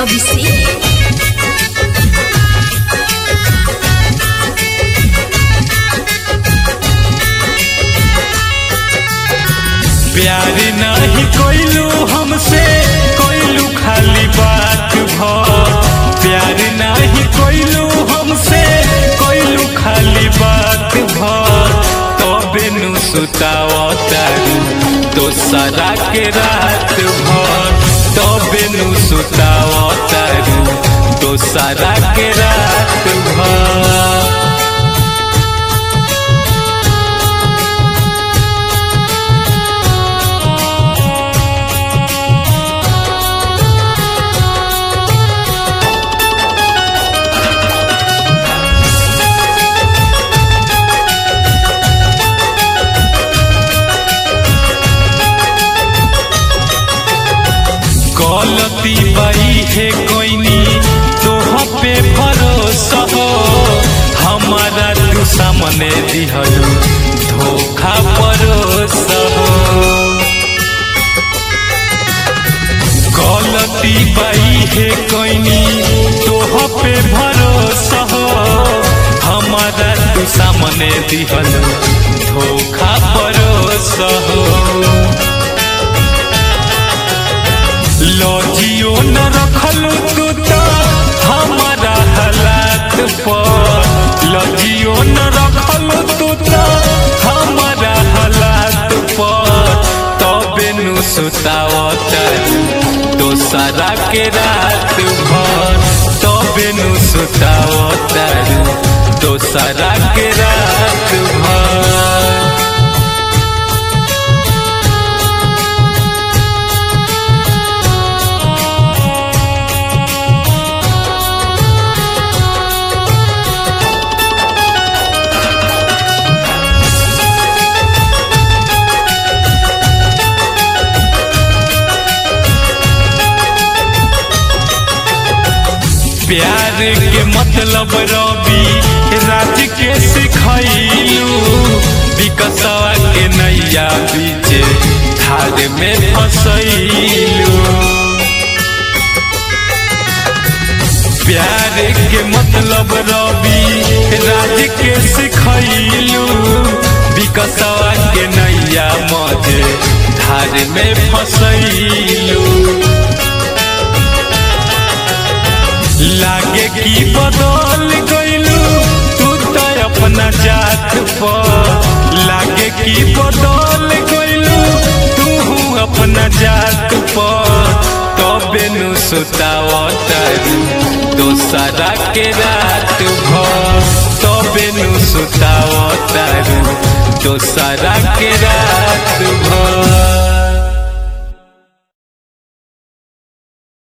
अभिषेक प्यार नहीं कोइलू हमसे कोइलू खाली बात भर प्यार नहीं कोइलू हमसे कोइलू खाली बात भर तबे नु सुतावतारू दोसरा के रात भर तबे नु सुतावतारू दोसरा के रात भर गलती बई है कोइनी तोह पे भरोसा हो हमारा तू सामने दिहलू धोखा परोसा हो गलती बई है कोइनी तोह पे भरोसा हो हमारा तू सामने दिहलू धोखा परोसा हो लजियो न रखलू तू तो हमारा हालात पर लजियो न रखलू तू तो हमारा हालात पर तबे नु सुतावतारू दोसरा के रात भर तबे नु सुतावतारू दोसरा के रात भर प्यार के मतलब रवि राज के सिखैलू विकसवा के नैया बीच धार में फसैलू प्यार के मतलब रवि राज के सिखैलू विकसवा के नैया मजे धार में फसैलू लागे की बदल गईलू तू तो अपना जात पर लागे की बदल गईलू तू अपना जात पर तबे नु सुतावतारू दोसरा के रात भर तबे नु सुतावतारू दोसरा के रात भर